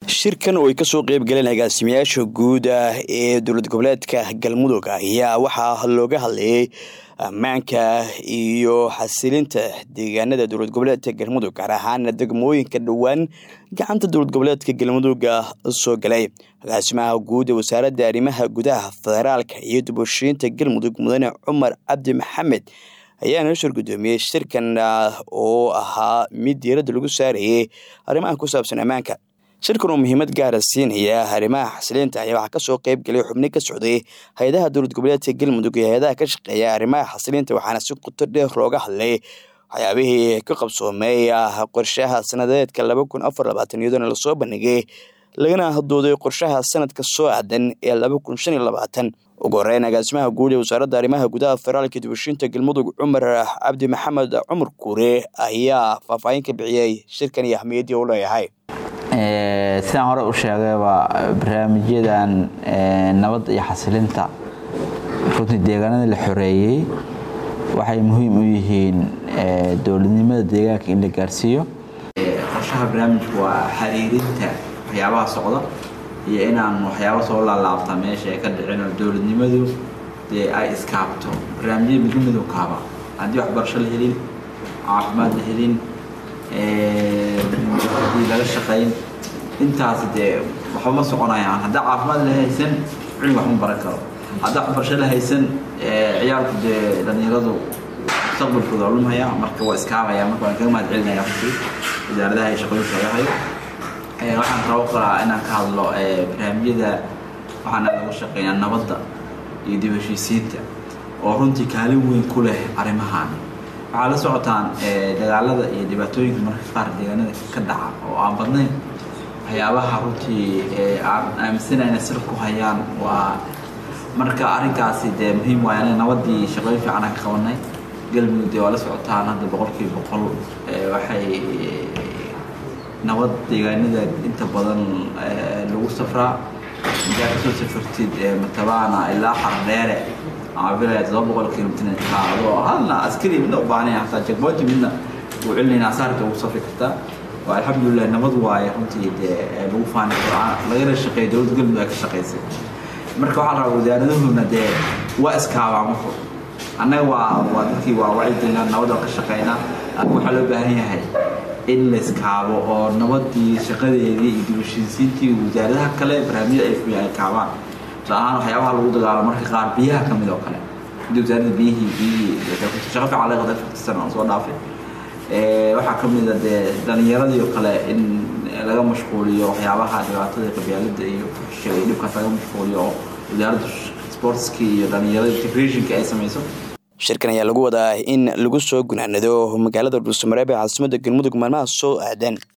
shirkan oo ay kasoo qeyb galeen agaasimayaasha guud ah ee dowlad goboleedka galmudug ayaa waxaa looga hadlayay ammaanka iyo xasilinta deegaanada dowlad goboleedka galmudug gaar ahaana degmooyinka dhowaan gacanta dowlad goboleedka galmuduga soo galay agaasimaha guud ee wasaaradda arrimaha gudaha federaalka iyo dubashiinta galmudug mudane cumar cabdi maxamed ayaana shir guddoomiyey shirkan oo ahaa mid diiradda lagu saarayay arrimaha ku saabsan ammaanka shirkan oo muhiimad gaara siinaya arrimaha xasiliinta ayaa waxaa kasoo qeyb galay xubni ka socday hay-adaha dowlad goboleedka galmudug iyo hay-adaha ka shaqeeya arrimaha xasiliinta waxaana si quto dheer looga hadlay waxyaabihii ka qabsoomay qorshaha sanadeedka laba kun afar labaatan iyadoona lasoo bandhigay lagana dooday qorshaha sanadka soo aadan ee laba kun shan iyo labaatan ugu horeyn agaasimaha guud ee wasaaradda arrimaha gudaha federaalka dibashiinta galmudug cumar cabdi maxamed cumar kuure ayaa faahfaahin ka bixiyey shirkan iyo ahmiyaddii u leeyahay sidaan hore u sheegayba barnaamijyadan nabadda iyo xasilinta runtii deegaanada la xoreeyey waxay muhiim u yihiin dowladnimada deegaanka in la gaarsiiyo qorshaha barnaamijku waa xiriirinta waxyaabaha socda iyo inaan waxyaaba soo laalaabta meesha ay ka dhicin oo dowladnimadu dee ay iskaabto barnaamijyada midnimadu kaaba haddii waxbarasho la helin caafimaad la helin hadii laga shaqayn intaas dee waxba ma soconayaan haddaa caafimaad la haysan cilmi wax ma baran karo haddaa waxbarasho la haysan ciyaalku dee dhalinyaradu mustaqbalkooda waa lumhaya marka waa iskaabaya marka waan kaga mahad celinaya runtii wasaaradaha iyo shaqooyinka laga hayo waxaan rabo kalaa inaan ka hadlo barnaamijyada waxaana lagu shaqeynaa nabadda iyo dib heshiisiinta oo runtii kaalin weyn ku leh arrimahan waxaa la socotaan dagaalada iyo dhibaatooyinka marka qaar deegaanada ka dhaca oo aan badnayn waxyaabaha runtii aan aaminsana inay sir ku hayaan waa marka arrinkaasi dee muhiim waay aniga nabadii shaqooyin fiican aan ka qabanay galmudug dee waa la socotaan hadda boqolkiiba boqol waxay nabad deegaanada inta badan lagu safraa intaa kasoo safartid matabaana ilaa xardheere ama bilaya todoba boqol kilomitr adoo halna askari midna u baahnay hataa jagboynti midna uu celinayna asaarka ugu safri kartaa waa alxamdulilah nabad waaye runtii dee lagu faani lagala shaqeeya dowladda galmudug ay ka shaqaysay marka waxaa la rabaa wasaaradahuna dee waa iskaabaa marka annaga waa waa dadkii waa wacyigelina nabad oo ka shaqeynaa laakiin waxaa loo baahan yahay in la iskaabo oo nabadii shaqadeedii iyo dibashiisiintii wasaaradaha kale barnaamijyada ay fuya ay kaabaan tusaale ahaan waxyaabaha lagu dagaalo marka qaar biyaha ka mid oo kale hadii wasaaradda biyihii biyihii shaqa fiican laga qaday farti sano aan soo dhaafay waxaa ka mid a dee dhalinyaradii oo kale in laga mashquuliyo waxyaabaha dhibaatada qabyaalada iyo fuxishiga iyo dhibkaas laga mashquuliyo oo wasaaradda sportski iyo dhalinyarada integrationka ay samayso shirkan ayaa lagu wadaa in lagu soo gunaanado magaalada dhuusamareeb ee caasimadda galmudug maalmaha soo aadan